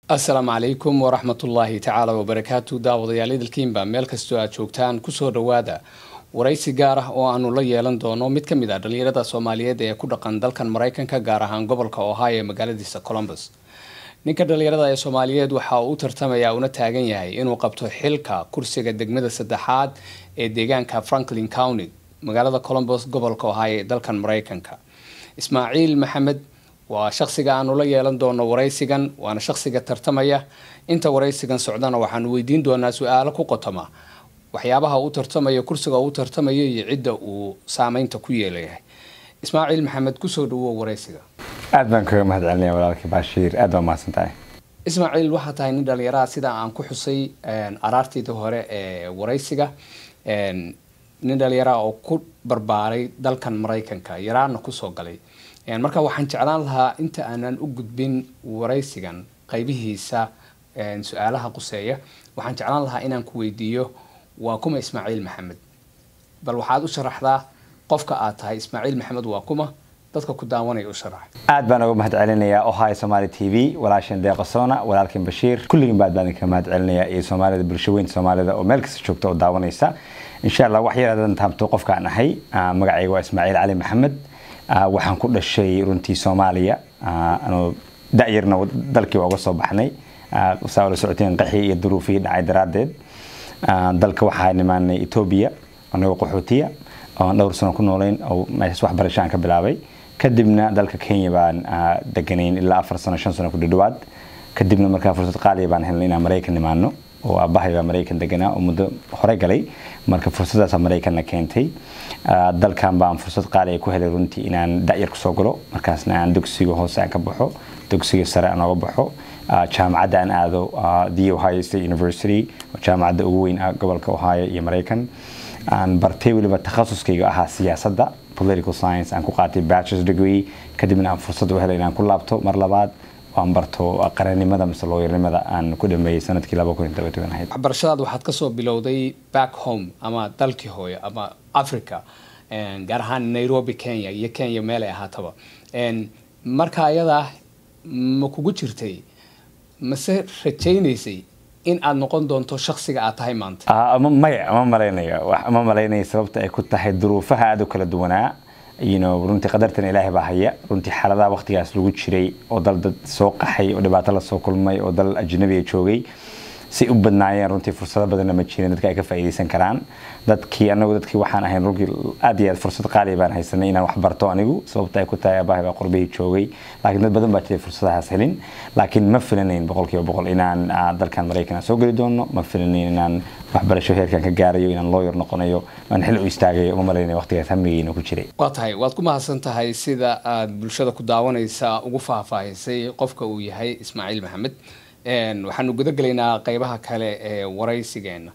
asalaamu calaykum waraxmatullaahi tacaala wabarakaatu daawadayaal idilkiinba meel kastoo aad joogtaan kusoo dhowaada waraysi gaar ah oo aanu la yeelan doono mid ka mid ah dhalinyarada soomaaliyeed ee ku dhaqan dalkan maraykanka gaar ahaan gobolka ohio ee magaaladiisa colombus ninka dhalinyarada ee soomaaliyeed waxa uu u tartamaya una taagan yahay inuu qabto xilka kursiga degmada saddexaad ee deegaanka franklin county magaalada colombus gobolka ohio ee dalkan maraykanka ismaaciil maxamed waa shaksiga aanu la yeelan doono waraysigan waana shaksiga tartamaya inta waraysigan socdana waxaanu weydiin doonaa su-aalo ku qotoma waxyaabaha uu tartamayo kursiga uu tartamayo iyo cidda uu saameynta ku yeelayahay ismaaciil maxamed kusoo dhawow waraysiga aad baan kaga mahad celinaya walaalkii baashiir aad baa mahadsan tahay ismaaciil waxaa tahay nin dhalinyaraha sida aan ku xusay araartiidii hore ee waraysiga nin dhalinyaraha oo ku barbaaray dalkan maraykanka yaraana kusoo galay marka waxaan jeclaan lahaa inta aanan u gudbin waraysigan qaybihiisa su-aalaha quseeya waxaan jeclaan lahaa inaan ku weydiiyo waa kuma ismaaciil maxamed bal waxaad u sharaxdaa qofka aad tahay ismaaciil maxamed waa kuma dadka ku daawanaya u sharax aad baan uga mahad celinayaa ohio somali t v walaashan deeqasona walaalkin bashiir kulligiin baad baan idinka mahad celinayaa iyo soomaalida bulsho weynta soomaalida oo meel kasta joogta oo daawanaysa insha allah wax yar hadan taabto qofkaan ahay magacayga waa ismaaciil cali maxamed waxaan ku dhashay runtii soomaaliya anoo da-yarna dalkii waa uga soo baxnay saa la socoteen qaxii iyo duruufihii dhacay daraaddeed dalka waxaa nimaanay etoobiya anagoo qaxootiya oon dhowr sano ku noolayn oo meeshaas waxbarasho aan ka bilaabay kadibna dalka kenya baan deganayn ilaa afar sano shan sano ku dhadhawaad kadibna markaa fursad qaaliya baan helnay inaan maraykan nimaano oo aabbahay baa maraykan deganaa oo muddo hore galay marka fursadaasaa maraykanna keentay dalkan baan fursad qaaliya ku helay runtii inaan da-yar kusoo galo markaasna aan dugsiga hoose aan ka baxo dugsiga sare aan oga baxo jaamacadda aan aado the ohio state university oo jaamacadda ugu weyn ah gobolka ohio iyo maraykan aan bartay weliba takhasuskayga ahaa siyaasadda political science aan ku qaatay bachelor's degree kadibna aan fursad u helay inaan ku laabto mar labaad aan barto qarannimada mise looyarnimada aan ku dhameeyey sanadkii ahayd waxbarashadaad waxaad kasoo bilowday back home ama dalkii hooyo ama africa gaar ahaan nairobi kenya iyo kenya meelay ahaataba marka ayadaa ma kugu jirtay mase rajaynaysay in aad noqon doonto shaksiga aad tahay maanta maya ma malaynayo ma malaynaya sababta ay ku tahay duruufaha aada u kala duwanaa runtii qadartan ilaahay baa haya runtii xaaladaha waqtigaas lagu jiray oo dal dad soo qaxay oo dhibaato lasoo kulmay oo dal ajnabiga joogay si u badnaayeen runtii fursado badanna ma jirin dadka ay ka faa'iidaysan karaan dadkii anagu dadkii waxaan ahayn runtii aad iyo aad fursad qaaliya baan haysanay inaan wax barto anigu sababta ay ku tahay aabbahay baa qurbihii joogay laakiin dad badan baa jiray fursadahaas helin laakiin ma filanayn boqolkiiba boqol inaan dalkan maraykan soo geli doono ma filanayn inaan waxbarasho heerkan ka gaarayo inaan lawyer noqonayo aan xil u istaagayo uma malaynaya waqtigaas hamigeyna ku jiray waa tahay waad ku mahadsan tahay sida aad bulshada ku daawanaysa ugu faahfaahisay qofka uu yahay ismaaciil maxamed waxaanu guda gelaynaa qeybaha kale ee waraysigeena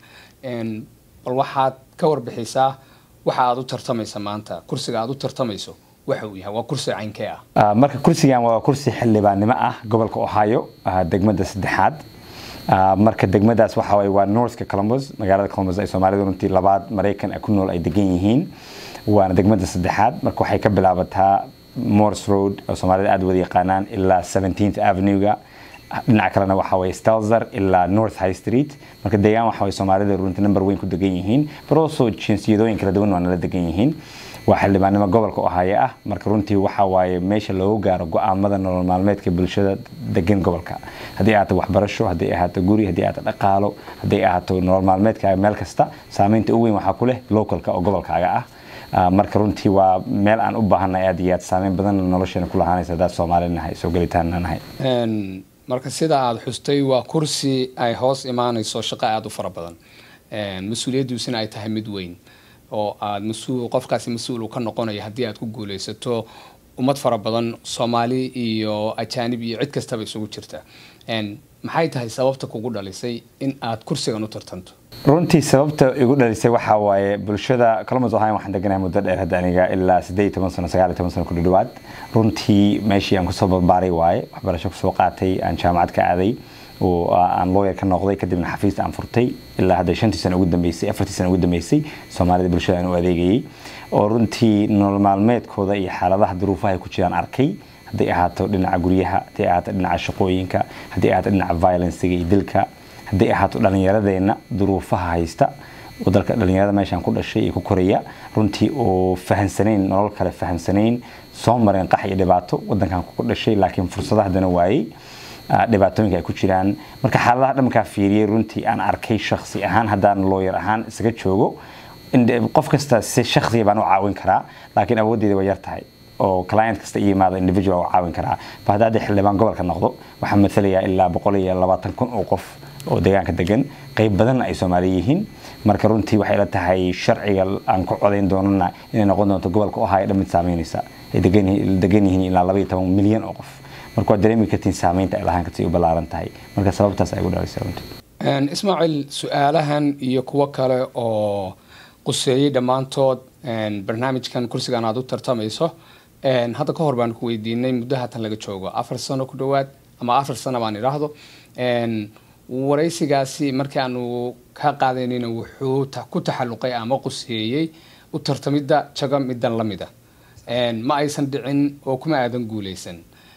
bal waxaad ka warbixisaa waxa aad u tartamaysa maanta kursiga aad u tartamayso waxa uu yahay waa kursi caynkee ah marka kursigan waa kursi xildhibaannimo ah gobolka ohio degmada saddexaad marka degmadaas waxa waye waa northka columbus magaalada columbus ay soomaalidu runtii labaad maraykan ku nool ay degan yihiin waana degmada saddexaad marka waxay ka bilaabataa morse road oo soomaalida aad wada yaqaanaan ilaa 17th avenue-ga dhinaca kalena waxa waye stelzer ilaa north high street marka deegaan waxa waye soomaalida runtii number weyn ku degan yihiin but also jinsiyadooyin kala duwan waa nala degan yihiin waa xildhibaannimo gobolka ohaaye ah marka runtii waxa waaye meesha loogu gaaro go-aamada nolol maalmeedka bulshada degan gobolka haddii ahaato waxbarasho haddii ahaato guri haddii ahaato dhaqaalo haddii ahaato nolol maalmeedkaaga meel kasta saameynta ugu weyn waxaa ku leh localka oo gobolkaaga ah marka runtii waa meel aan u baahanay aad iyo aad saameyn badan nolosheena ku lahaanaysa haddaad soomaali nahay soo gelitaanna nahay marka sida aada xustay waa kursi ay hoos imaanayso shaqo aada u fara badan mas-uuliyaddiisuna ay tahay mid weyn oo aada mas-uul qofkaasi mas-uul uu ka noqonayo haddii aad ku guuleysato ummad fara badan soomaali iyo ajaanib iyo cid kastaba isugu jirta maxay tahay sababta kugu dhalisay in aad kursigan u tartanto runtii sababta igu dhalisay waxaa waaye bulshada columbus ohio waxaan deganahay muddo dheer hadda aniga ilaa siddeed iyo toban sano sagaal iyo toban sano ku dhadhawaad runtii meeshii aan kusoo barbaaray waaye waxbarasho kusoo qaatay aan jaamacad ka aaday oo aan lawyer ka noqday kadibna xafiis aan furtay ilaa hadda shantii sano ugu dambeysay afartii sano ugu dambeysay soomaalida bulshada aan u adeegayay oo runtii nolol maalmeedkooda iyo xaaladaha duruufaha ay ku jiraan arkay hadday ahaato dhinaca guryaha hadday ahaato dhinaca shaqooyinka hadday ahaato dhinaca violencega iyo dilka hadday ahaato dhallinyaradeenna duruufaha haysta oo dalka dhallinyarada meeshaan ku dhashay iyo ku koraya runtii oo fahansanayn nolol kale fahansanayn soo mareen qax iyo dhibaato wadankan ku dhashay laakiin fursada haddana waayey dhibaatooyinka ay ku jiraan marka xaaladaha dhamkaa fiiriyey runtii aan arkay shaksi ahaan haddaan looyar ahaan isaga joogo qof kasta si shaksiya baan u caawin karaa laakiin awooddeeda way yar tahay oo client kasta iyo yimaada individual u caawin karaa ba hadda hadda xildhibaan gobolka noqdo waxaa matalayaa ilaa boqol iyo labaatan kun oo qof oo deegaanka degan qayb badanna ay soomaali yihiin marka runtii waxay la tahay sharciga aan ku codayn doonana inay noqon doonto gobolka ohio dhan mid saameynaysa ay degan yihiin ilaa laba iyo toban milyan oo qof marka waad dareemi kartiin saameynta ay lahaan karta u ballaaran tahay marka sababtaas ay ugu dhalisay runtii ismaaciil su-aalahan iyo kuwo kale oo quseeyey dhammaantood barnaamijkan kursigan aad u tartamayso hadda ka hor baan ku weydiinay muddo haatan laga joogo afar sano ku dhowaad ama afar sano baan idhaahdo waraysigaasi markii aanu ka qaadanayna wuxuu ku taxalluqay ama quseeyey u tartamidda jago midan la mida ma aysan dhicin oo kuma aadan guuleysan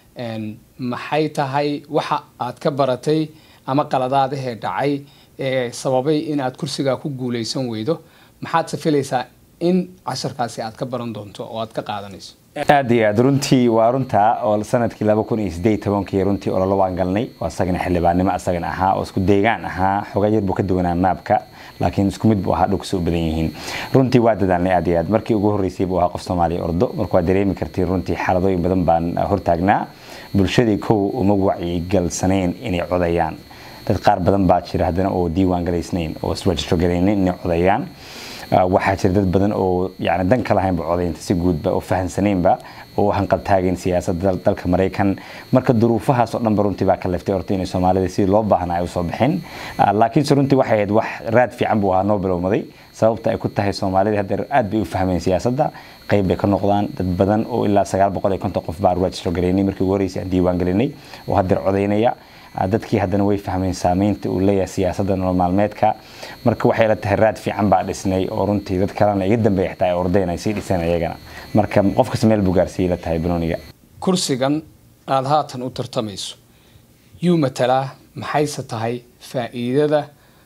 maxay tahay waxa aad ka baratay ama qaladaadahee dhacay ee sababay in aad kursigaa ku guuleysan weydo maxaad safilaysaa in casharkaasi aad ka baran doonto oo aad ka qaadanayso aad iyo aad runtii waa runtaa oo sanadkii laba kun iyo sideed tobankii runtii ololo waan galnay oo asagana xildhibaannimo asagana ahaa oo isku deegaan ahaa xogaa yar buu ka duwanaa maabka laakiin isku mid buu ahaa dhulkasa u badan yihiin runtii waa dadaalnay aad iyo aad markii ugu horreysay buu ahaa qof soomaaliya ordo marka waad dareemi kartiin runtii xaaladooyin badan baan hortaagnaa bulshadii kow uma wacyigalsanayn inay codayaan dad qaar badan baa jira haddana oo diiwaan galaysnayn oo isregistro galaynayn inay codayaan waxaa jira dad badan oo yani dan ka lahaynba codaynta si guudba oo fahansanaynba oo hanqaltaagayn siyaasadda dalka maraykan marka duruufahaas oo dhanba runtii baa ka leftay horta inay soomaalida sidii loo baahnaa ay usoo bixin laakiinse runtii waxay ahayd wax raad fiican buu ahaa noo bilowmaday sababta ay ku tahay soomaalida hadda aad bay u fahmeen siyaasadda qayb bay ka noqdaan dad badan oo ilaa sagaal boqol iyo konton qof baa registro galaynay markii ugu horreysay aan diiwaan gelinay oo haddeer codaynaya dadkii haddana way fahmeen saameynta uu leeyahay siyaasadda nolol maalmeedka marka waxay la tahay raad fiican baa dhisnay oo runtii dad kalena iga dambeeya xitaa ay ordeen ay sii dhiseen iyagana marka qof kasta meel buu gaarsiiyey la tahay banooniga kursigan aada haatan u tartamayso yuu matalaa maxayse tahay faa'iidada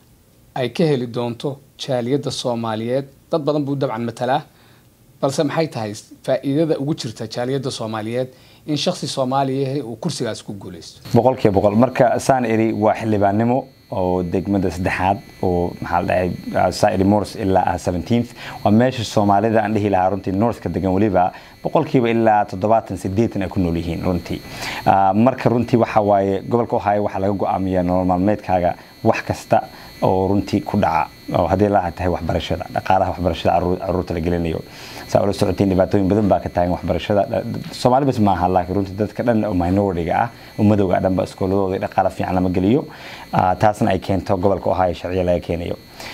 ay ka heli doonto jaaliyadda soomaaliyeed dad badan buu dabcan matalaa balse maxay tahay faa'iidada ugu jirta jaaliyadda soomaaliyeed in shaksi soomaaliya uu kursigaas ku guuleysto boqolkiiba boqol marka saan iri waa xildhibaannimo oo degmada saddexaad oo maxaa la dhahay sairi mors ilaa ah seventeenth waa meesha soomaalida aan dhihi lahaa runtii northka degan weliba boqolkiiba ilaa toddobaatan sideetan ay ku nool yihiin runtii marka runtii waxa waaye gobolka ohio waxaa laga go-aamiyaa nolol maalmeedkaaga wax kasta oo runtii ku dhaca oo haddii la tahay waxbarashada dhaqaalaha waxbarashada caruurta la gelinayo saa ula socotiin dhibaatooyin badan baa ka taagan waxbarashada soomaali bas maaha laakiin runtii dadka dhan oo minority ah oo madowga dhanba iskooladooda dhaqaala fiican lama geliyo taasna ay keento gobolka ohio sharciya laga keenayo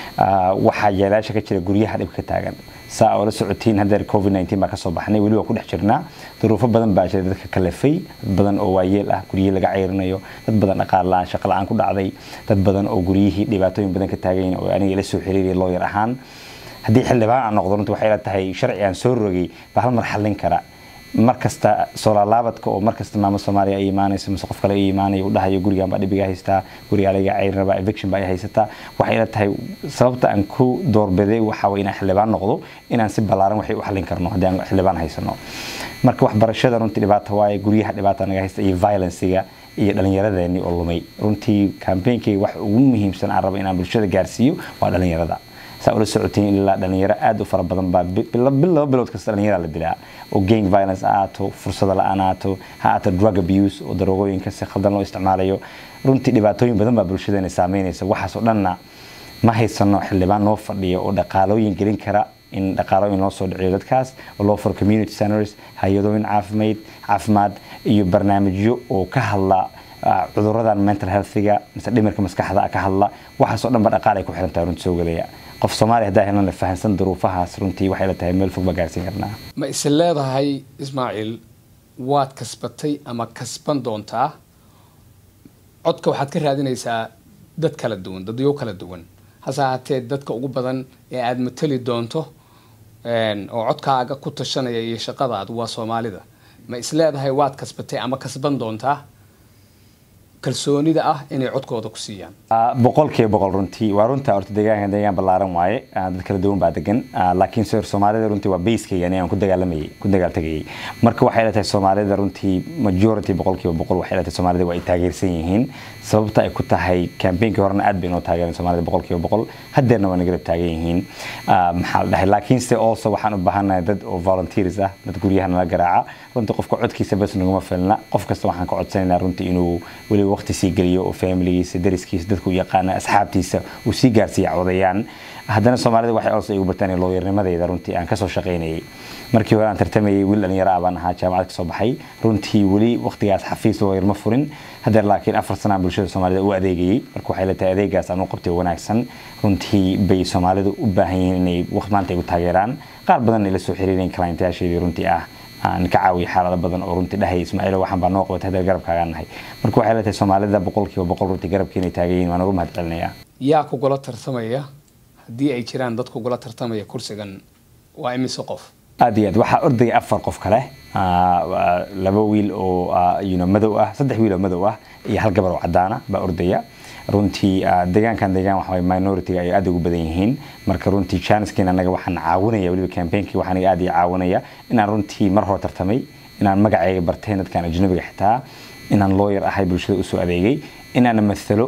waxaa yeelaasha ka jira guryaha dhibka ka taagan saa oo la socotiin haddeer covid 19 baa kasoo baxnay weli waa ku dhex jirnaa duruufo badan baa jira dadka kalafay dad badan oo waayeel ah guryihii laga ceyrinayo dad badan dhaqaal la-aan shaqo la-aan ku dhacday dad badan oo guryihii dhibaatooyin badan ka taagayin oo aniga ila soo xiriiraya looyar ahaan haddii xildhibaan aan noqdo runtii waxay la tahay sharci aan soo rogay baa hal mar xallin kara mar kasta soolaalaabadka oo mar kasta maamo soomaaliya ay imaanayso mise qof kale ay imaanayo u dhahayo gurigan baa dhibiga haystaa gurigaa laga ceyrin rabaa eviction baa ay haysataa waxay la tahay sababta aan ku doorbiday waxa way inaan xildhibaan noqdo inaan si ballaaran waxay u xallin karno haddii aan xildhibaan haysano marka waxbarashada runtii dhibaata waaye guryaha dhibaata naga haysta iyo violencega iyo dhallinyaradeennii oo lumay runtii campaignkai wax ugu muhiimsan aan rabo inaan bulshada gaarsiiyo waa dhallinyarada saa ula socotiin ilaa dhalinyaro aad u fara badan baa bil laba bilood kasta dhalinyara la dilaa oo gang violence ha aato fursada la-aan aato ha aato drug abuse oo daroogooyinka si khaldan loo isticmaalayo runtii dhibaatooyin badan baa bulshadeena saameynaysa waxaas oo dhanna ma haysano xildhibaan noo fadhiya oo dhaqaalooyin gelin kara in dhaqaalooyin loo soo dhiciyo dadkaas oo loo furo community centers hay-adooyin caafimaad caafimaad iyo barnaamijyo oo ka hadla cuduradan mental healthiga mise dhimirka maskaxda ka hadla waxaas oo dhan ba dhaqaal ay ku xiran tahay runtii soo gelaya qof soomaaliya haddaa helana fahansan duruufahaas runtii waxay la tahay meel fog baa gaarsiin karnaa ma is leedahay ismaaciil waad kasbatay ama kasban doontaa codka waxaad ka raadinaysaa dad kala duwan dadyo kala duwan hase ahaatee dadka ugu badan ee aada matali doonto oo codkaaga ku tashanaya iyo shaqadaadu waa soomaalida ma isleedahay waad kasbatay ama kasban doontaa kalsoonida ah inay codkooda ku siiyaan boqolkiiba boqol runtii waa runta horta deegaanka deegaan ballaaran waaye dad kala duwan baa degan laakiin soo soomaalida runtii waa baskayga anigaan ku dagaalamayay ku dagaaltagayay marka waxay ilatahay soomaalida runtii majority boqolkiiba boqol waxay ilatahay soomaalida waa ay taageersan yihiin sababta ay ku tahay campaignki horena aad bay noo taageereen soomaalida boqolkiiba boqol hadeerna waa nagarab taagan yihiin maxaa la dhahay laakiinse also waxaan u baahanahay dad oo volunteers ah dad guryaha nala garaaca runtii qofka codkiisa bas naguma filna qof kasta waxaan ka codsanaynaa runtii inuu weliba waqti sii geliyo oo familigiisa dariskiisa dadku yaqaana asxaabtiisa uu sii gaarsiiya codayaan haddana soomaalida waxay also igu bartaan looyarnimadeyda runtii aan kasoo shaqaynayay markii hore aan tartamayay wiil dhalinyaro ah baan ahaa jaamacad kasoo baxay runtii weli waqtigaas xafiis looyar ma furin hadeer laakiin afar sanaan bulshada soomaalida u adeegayay marka waxay leetahay adeegaas aan u qabtay wanaagsan runtii bay soomaalidu u baahan yihiin inay waqti maanta igu taageeraan qaar badan ay la soo xiriireen clientayaasheedii runtii ah aan ka caawiyo xaalado badan oo runtii dhahay ismaaciilo waxaan baa noo qabatay hadeer garabkaagaan nahay marka waxay leetahay soomaalida boqolkiiba boqol runtii garabkii inay taagan yihiin waan ugu mahad celinayaa yaa kugula tartamaya haddii ay jiraan dad kugula tartamaya kursigan waa imise qof aad iyo aad waxaa ordaya afar qof kale laba wiil oo madow ah saddex wiil oo madow ah iyo hal gabar oo cadaana baa ordaya runtii deegaankan deegaan waxa minority ay aad ugu badan yihiin marka runtii chancekin anaga waxaan caawinaya weliba campaignki waxaan aad iyo caawinaya inaan runtii mar hore tartamay inaan magacayga bartay dadkan ajnabiga xitaa inaan lawyer ahay bulshada usoo adeegay inaan mathalo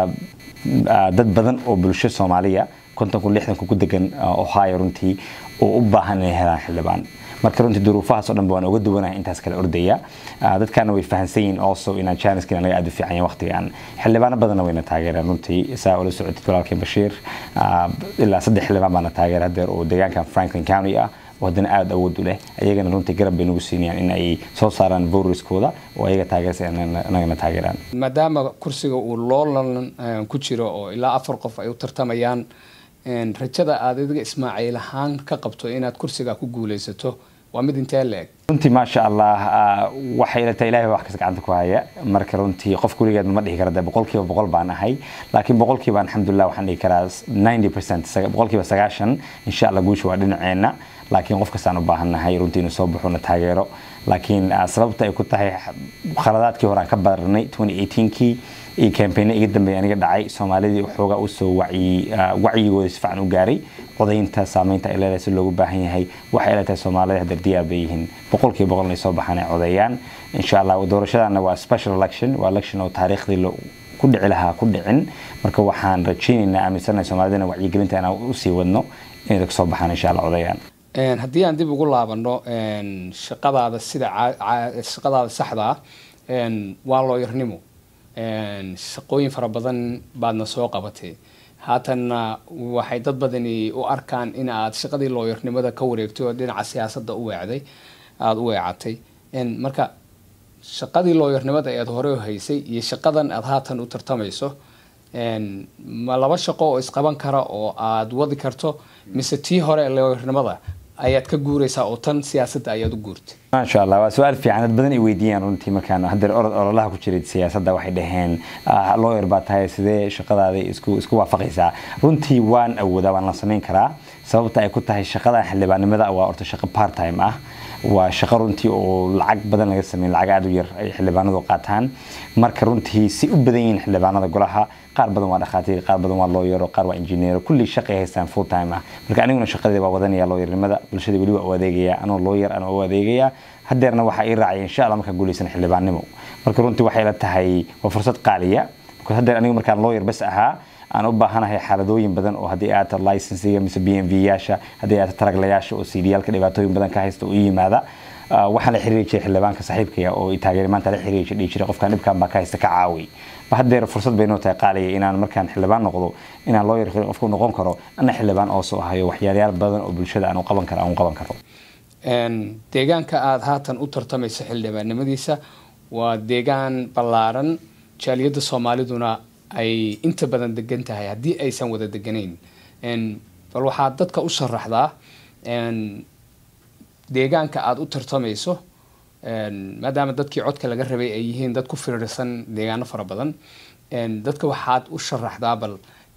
dad badan oo bulsho soomaaliya konton kun lixdan kun ku degan ohio runtii oo u baahan inay helaan xildhibaan marka runtii duruufahaas oo dhan ba waan uga duwanahay intaas kale ordaya dadkaana way fahansan yihiin also inaan janiski anaga aad u fiican yahay waqtigan xildhibaano badanna wayna taageereen runtii saa ula socotid walaalkeen bashiir ilaa saddex xildhibaan baana taageera hadeer oo deegaankan franklin county ah oo haddana aada awood u leh ayagana runtii garab bay nagu siinayaan in ay soo saaraan voriskooda oo ayaga taageersa anagana taageeraan maadaama kursiga uu loolan ku jiro oo ilaa afar qof ay u tartamayaan rajada aad adiga ismaaciil ahaan ka qabto inaad kursiga ku guuleysato waa mid intee la-eg runtii maasha allah waxay ilata ilahay wax kas gacanta ku haya marka runtii qof gurigeed ma dhihi kara de boqolkiiba boqol baan ahay laakiin boqolkiiba alxamdulilah waxaan dhihi karaa ninety percent boqolkiiba sagaashan insha allah guusha waa dhinaceena laakiin qof kastaan u baahannahay runtii inuu soo baxo na taageero laakiin sababta ay ku tahay khaladaadkii hore aan ka baranay 2018kii iyo campaigna iga dambeeya aniga dhacay soomaalidii waxoogaa usoo wacyigooda si fiican u gaaray codaynta saameynta ay leedahay si loogu baahan yahay waxay leedahay soomaalida hadeer diyaar bay yihiin boqolkiiba boqol inay soo baxaan ay codeeyaan insha allah doorashadana waa special election waa election oo taariikhdii ku dhici lahaa ku dhicin marka waxaan rajaynaynaa aaminsanahay soomaalidana wacyigelinta inaan usii wadno inay kasoo baxaan insha allah codeeyaan haddii aan dib ugu laabano shaqadaada sida shaqadaada saxda ah waa looyarnimo shaqooyin fara badan baadna soo qabatay haatanna waxay dad badani u arkaan in aad shaqadii looyarnimada ka wareegtay oo dhinaca siyaasadda u weecday aada u weecatay marka shaqadii looyarnimada eed hore haysay iyo shaqadan aada haatan u tartamayso ma laba shaqo oo isqaban kara oo aada wadi karto mise tii hore looyarnimada ayaad ka guuraysaa oo tan siyaasadda ayaad u guurtay maasha allah waa su-aal fiican dad badan ay weydiiyaan runtii markaan hadeer orod ololaha ku jiray siyaasadda waxay dhaheen lawyer baa tahay sidee shaqadaada isku isku waafaqaysaa runtii waan awoodaa waan la samayn karaa sababta ay ku tahay shaqadan xildhibaannimada waa orta shaqo part time ah waa shaqo runtii oo lacag badan laga sameyn lacag aada u yar ay xildhibaanadu qaataan marka runtii si u badan yihiin xildhibaanada golaha qaar badan waa dhakhaatiir qaar badan waa looyaro qaar waa injineero kulli shaqay haystaan full time ah marka aniguna shaqadii waa wadanaya looyarnimada bulshada weli waa u adeegaya anoo looyar anoo u adeegaya hadeerna waxaa ii raacaya insha allah markaan guuleysan xildhibaannimo marka runtii waxay la tahay waa fursad qaaliya hadeer anigu markaan looyar bas ahaa aan u baahanahay xaaladooyin badan oo haddii aata licensiga mise b m v yaasha haddii aata taraglayaasha oo cdiyaalka dhibaatooyin badan ka haysta oo ii yimaada waxaan la xiriiri jiray xildhibaanka saaxiibkaya oo taageer maanta la xiriiri jiray dhihi jiray qofkan dhibkan baa ka haysta ka caawi hadeer fursad bay noo tahay qaaliya inaan markaan xildhibaan noqdo inaan loo yar qofku noqon karo ana xildhibaan oo soo hayo waxyaalayaal badan oo bulshada aan u qaban karo aan u qaban karo deegaanka aada haatan u tartamaysa xildhibaannimadiisa waa deegaan ballaaran jaaliyadda soomaaliduna ay inta badan degan tahay haddii aysan wada deganayn bal waxaad dadka u sharaxdaa deegaanka aada u tartamayso maadaama dadkii codka laga rabay ay yihiin dad ku firirsan deegaano fara badan dadka waxaad u sharaxdaa bal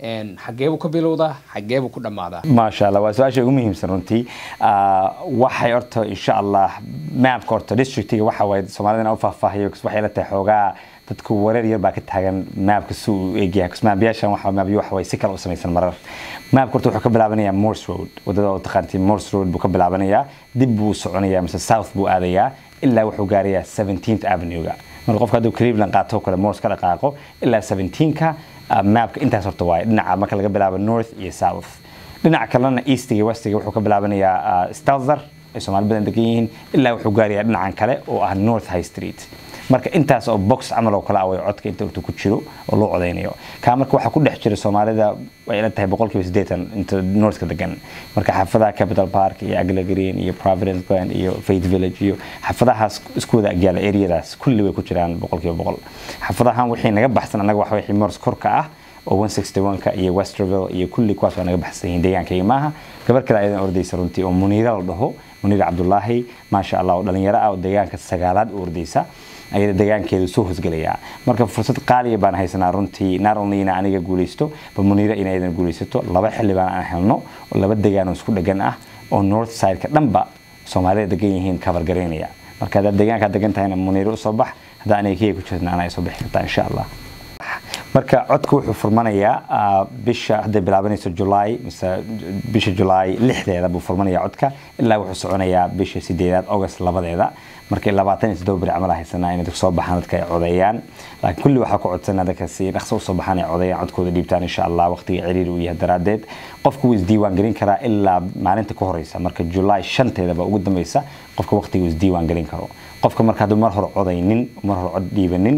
xageebuu ka bilowdaa xageebuu ku dhammaadaa maasha allah waa su-aasha ugu muhiimsan runtii waxay horta insha allah maapka horta districtiga waxa waaye soomaalidana u faahfaahiyo waxay la tahay xoogaa dadku wareer yar baa ka taagan maapka si uu egyahay maabyaashan waxa maabyo waxa way si kale u samaysan marar maapka horta wuxuu ka bilaabanayaa morse road wadada oo taqaantii morse road buu ka bilaabanayaa dib buu soconayaa mise south buu aadayaa ilaa wuxuu gaarayaa 17th avenue-ga marka qofka hadduu cleveland qaato kale morse ka dhaqaaqo ilaa 17ka maapka intaas horta waaye dhinaca marka laga bilaabo north iyo south dhinaca kalena eastiga iyo westiga wuxuu ka bilaabanayaa stelzer ay soomaali badan degan yihiin ilaa wuxuu gaarayaa dhinacan kale oo ah north high street marka intaas oo box camal oo kale ah way codka inta intuu ku jiro oo loo codaynayo kaa marka waxaa ku dhex jira soomaalida way ila tahay boqolkiiba siddeetan inta northka degan marka xaafadaha capital park iyo agla green iyo providence glen iyo faith village iyo xaafadahaas isku wada agyaala areadaas kulli way ku jiraan boqolkiiba boqol xaafadahan wixii naga baxsan annaga waxa wixii mors korka ah oo 161ka iyo westerville iyo kulli kuwaas waa naga baxsan yihiin deegaankayga maaha gabar kale ayadan ordaysa runtii oo muniira la dhaho muniira cabdulaahi maasha allah oo dhalinyaro ah oo deegaanka sagaalaad u ordaysa ayada deegaankeedu soo hosgelayaa marka fursad qaaliya baan haysanaa runtii not only ina aniga guulaysto ba muniira in aydan guulaysato laba xildhibaan aan helno oo laba degaan oo isku dhegan ah oo north sideka dhanba soomaalida degan yihiin cover garaynaya marka haddaad deegaankaa degan tahayna muniira usoo bax haddaa aniga keyga ku jirtna anaa soo bixi kartaa insha allah marka codka wuxuu furmanayaa bisha hadday bilaabanayso julaay mise bisha julaay lixdeeda buu furmanayaa codka ilaa wuxuu soconayaa bisha sideedaad august labadeeda markay labaatan iyo toddoba beri camal haysanaa inay soo baxaan dadka ay codeeyaan laakiin kulli waxaa ku codsanaa dadka si dhaqso usoo baxaan ay codeeyaan codkooda dhiibtaan insha allah waqtiga ciriiri uu yahay daraadeed qofku wuu isdiiwaan gelin karaa ilaa maalinta ka horeysa marka julaay shanteeda baa ugu dambeysa qofka waqtiga uu isdiiwaan gelin karo qofka marka hadduu mar hore codaynin mar hore cod dhiibanin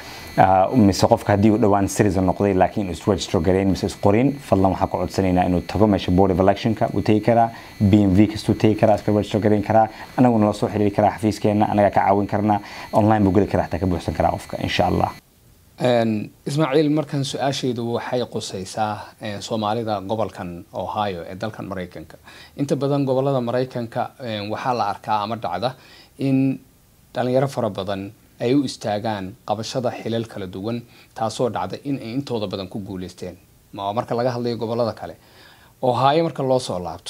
mise qofka haddii uu dhowaan citizen noqday laakiin is register gareyn mise isqorin fadlan waxaan ku codsanaynaa inuu tago meesha board of electionka uu tegi karaa b m v kastuu tegi karaa iska register gareyn karaa anaguna la soo xiriiri karaa xafiiskeena anagaa ka caawin karnaa online buu geli karaa xataa ka buuxsan karaa qofka insha allah ismaaciil markan su-aashaydu waxay qusaysaa soomaalida gobolkan ohio ee dalkan maraykanka inta badan gobolada maraykanka waxaa la arkaa ama dhacda in dhalinyaro fara badan ay u istaagaan qabashada xilal kala duwan taasoo dhacda in ay intooda badan ku guuleysteen marka laga hadlayo gobolada kale ohaayo marka loo soo laabto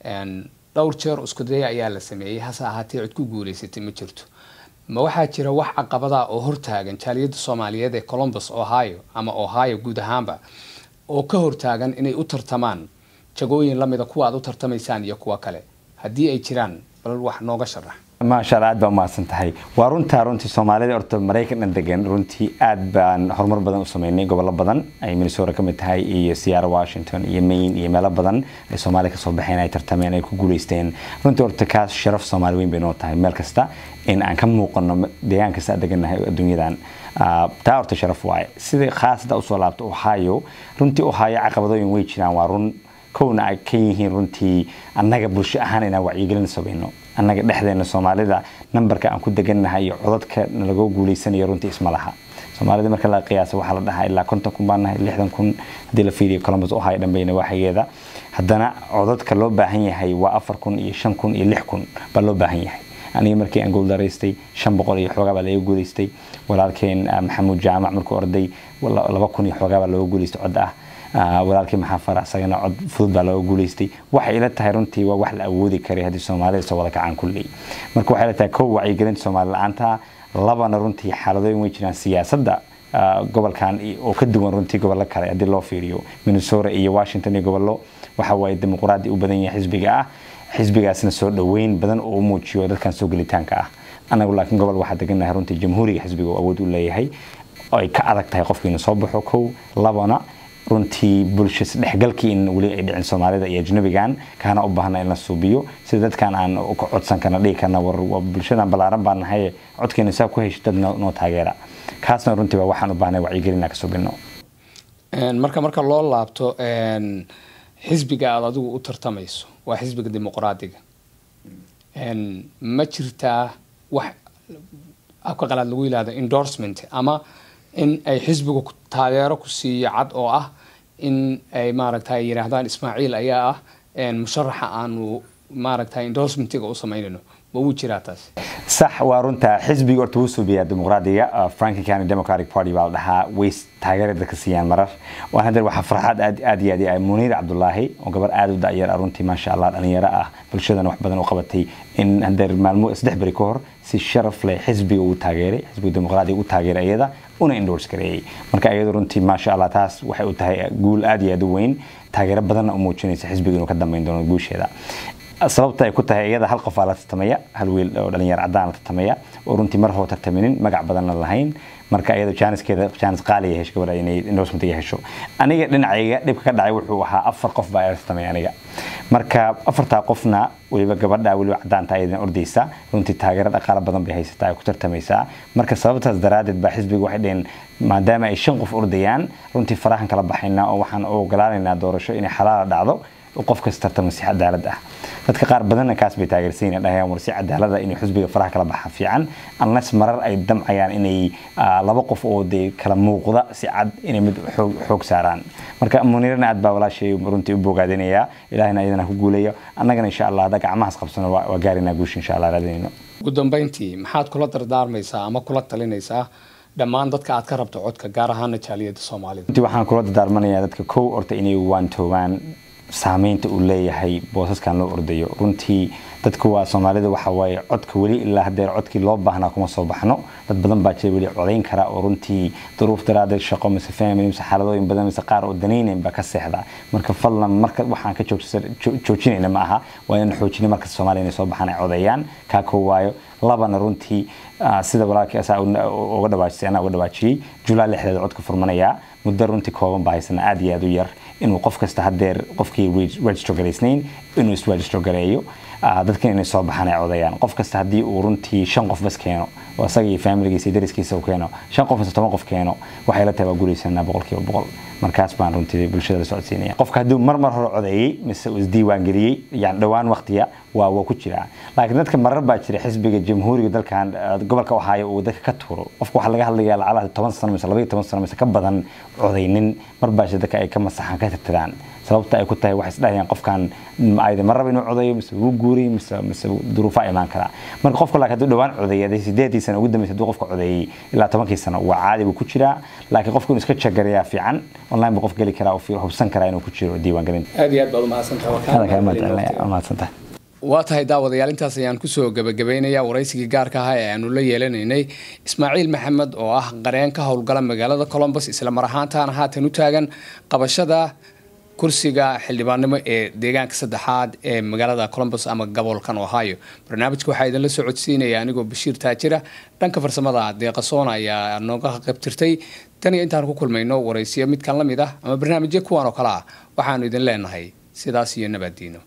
dhowr jeer iskudaya ayaa la sameeyey hase ahaatee cid ku guuleysatay ma jirto ma waxaa jira wax caqabada oo hortaagan jaaliyadda soomaaliyeed ee colombus ohio ama ohio guud ahaanba oo ka hortaagan inay u tartamaan jagooyin lamida kuwa aad u tartamaysaan iyo kuwa kale haddii ay jiraan bal wax nooga sharax maasha allah aad baa umahadsan tahay waa runtaa runtii soomaalida horta maraykan dhan degan runtii aad baan horumar badan u sameynay gobollo badan ay minnesota ka mid tahay iyo seattle washington iyo maine iyo meelo badan ay soomaali kasoo baxeen ay tartameen ay ku guuleysteen runtii horta kaas sharaf soomaali weyn bay noo tahay meel kasta in aan ka muuqano deegaan kasta aan degannahay adduunyadan taa horta sharaf waaye sidai khaasada usoo laabto ohio runtii ohio caqabadooyin way jiraan waa run kowna ay ka yihiin runtii annaga bulsho ahaan inaan wacyigelin samayno annaga dhexdeena soomaalida nambarka aan ku degannahay iyo codadka nalagoo guuleysanayo runtii isma laha soomaalida marka la qiyaasa waxaa la dhahaa ilaa konton kun baan nahay lixdan kun haddii la fiiriyo columbus ohio dhanbayna waaxageeda haddana codadka loo baahan yahay waa afar kun iyo shan kun iyo lix kun baa loo baahan yahay aniga markii aan gooldaraystay shan boqol iyo xoogaa baa laga guuleystay walaalkeen maxamuud jaamac markuu orday laba kun iyo xoogaa baa looga guuleystay cod ah walaalkii maxaa fara isagana cod fudud baa looga guuleystay waxay ila tahay runtii waa wax la awoodi karay haddii soomaalida soo wada kacaan kulley marka waxay ila tahay kow wacyigelinta soomaali la-aanta labana runtii xaaladooyin way jiraan siyaasadda gobolkan oo ka duwan runtii gobollo kale haddii loo fiiriyo minnesota iyo washington iyo gobollo waxa waaye dimuqraadi u badan yahay xisbiga ah xisbigaasna soo dhoweyn badan oo u muujiyo dadkan soo gelitaanka ah anagu laakiin gobol waxaa degannahay runtii jamhuuriga xisbiga oo awood u leeyahay ay ka adag tahay qofkiina soo baxo kow labana runtii bulsho isdhexgalkii in weli ay dhicin soomaalida iyo ajnabigan kaana u baahna in la suubiyo sida dadkan aan ka codsan karna dhihi karna war bulshadan ballaaran baan nahay codkeena saa ku hesho dad noo taageera kaasna runtii waa waxaan u baahnay wacyigelina ka subino marka marka loo laabto xisbiga aad adigu u tartamayso waa xisbiga dimuqraadiga ma jirtaa wax afka qalaad lagu yihahdo endorsement ama in ay xisbigu taageero ku siiyo cad oo ah in ay maaragtay yidhaahdaan ismaaciil ayaa ah musharaxa aanu maaragtay endorsementiga u samaynayno ma wuu jiraa taas sax waa runta xisbiga horta wuu suubiyaa dimuqraadiga franklin county democratic party baa la dhahaa way taageera dadka siiyaan marar waan hadeer waxaa farxad aad aad iyo aad iyo muniir cabdulaahi oo gabar aad u da'yar ah runtii maasha allah dhalinyaro ah bulshadana wax badan u qabatay in hadeer maalmo saddex beri ka hor si sharaf leh xisbiga uu taageeray xisbiga dimuqraadiga u taageeray iyada una endorse gareeyay marka iyadu runtii maasha allah taas waxay u tahay guul aad iyo aad u weyn taageero badanna u muujinaysa xisbiga inuu ka dambeyn doono guusheeda sababta ay ku tahay iyada hal qof aa la tartamaya hal wiil oo dhalinyaro cadaan la tartamaya oo runtii mar hoo tartaminin magac badanna lahayn marka iyada jaaniskeeda jaanis qaaliya hesho gabadha inay endorsementiga hesho aniga dhinacayga dhibka ka dhacay wuxuu ahaa afar qof baa ila tartamay aniga marka afartaa qofna weliba gabadha weliba cadaanta ayadana ordaysa runtii taageero dhaqaalo badan bay haysataa ay ku tartamaysaa marka sababtaas daraadeed baa xisbiga waxay dheheen maadaama ay shan qof ordayaan runtii farahan kala baxaynaa oo waxaan u ogolaanaynaa doorasho inay xalaala dhacdo qof kasta tartama si cadaalad ah dadka qaar badanna kaas bay taageersan dhahayaan war si cadaalada inay xusbiga faraha kala baxa fiican unless marar ay damcayaan inay laba qof oo dee kala muuqda si cad inay mid xoog saaraan marka muniirana aad baa walaashay runtii u bogaadinayaa ilaahina iyadana ku guuleeyo annagana insha allah hadda gacmahaas qabsano waa gaarinaa guusha insha allah raadinayno ugu dambeyntii maxaad kula dardaarmaysaa ama kula talinaysaa dhammaan dadka aad ka rabto codka gaar ahaana jaaliyada soomaalida runtii waxaan kula dardaarmanayaa dadka kow horta inay waantoobaan saameynta uu leeyahay boosaskan loo ordayo runtii dadku waa soomaalida waxa waaye codka weli ilaa hadeer codkii loo baahnaa kuma soo baxno dad badan baa jira weli codayn kara oo runtii duruuf daraadeed shaqo mise family mise xaaladooyin badan mise qaar oo danaynayn baa ka seexda marka fadlan marka waxaan ka joojinayna ma aha waa inaan xoojina markasta soomaaliya inay soo baxaan ay codeeyaan kaa koo waayo labana runtii sida walaalkii asaa uga dhawaajisay anaa uga dhawaajiyey julaa lixdeeda codka furmanayaa muddo runtii kooban baa haysana aad iyo aad u yar inuu qof kasta hadeer qofkii register garaysnayn inuu isregister gareeyo dadkan inay soo baxaan ay codayaan qof kasta haddii uu runtii shan qof bas keeno oo isaga iyo familigiisa iyo dariskiisa uu keeno shan qof mise toban qof keeno waxay la tahay waa guulaysanaa boqolkiiba boqol markaas baan runtii bulshada la socodsiinaya qofka hadduu mar mar hore codeeyey mise uu isdiiwaan geliyey yani dhowaan waqtiya waa waa ku jiraa laakiin dadka marar baa jira xisbiga jamhuuriga dalkan gobolka ohaayo uu dadka ka tuuro qofka waxaa laga hadlayaa lacalaha toban sano mise labaiyo toban sano mise ka badan codaynin mar baa jira dadka ay ka masaxaan ka tirtiraan sababta ay ku tahay waxay isdhahayaan qofkan ayda ma raba inuu codayo mise wuu guuriy mise mise duruufaa imaan karaa marka qofka laakiin hadduu dhowaan codeeyay hadii sideedii sano ugu dambeysay hadduu qofka codeeyey ilaa tobankii sano waa caadi buu ku jiraa laakiin qofka inuu iska jagareeyaa fiican online buu qof geli karaa oo hubsan karaa inuu ku jiro diiwaangelinta aad iyo aad baad umahadsantahay waa tahay daawadayaal intaas ayaan kusoo gabagabaynayaa waraysigii gaarka ahaa ee aanu la yeelanaynay ismaaciil maxamed oo ah qareen ka howlgala magaalada colombus isla mar ahaantaana haatan u taagan qabashada kursiga xildhibaannimo ee deegaanka saddexaad ee magaalada colombus ama gobolkan ohio barnaamijka waxaa idinla soo codsiinaya anigoo bashiir taajira dhanka farsamada deeqasoona ayaa nooga qaybtirtay tan iyo intaan ku kulmayno waraysiyo midkan la mid ah ama barnaamijyo kuwan oo kale ah waxaanu idin leenahay sidaas iyo nabaddiino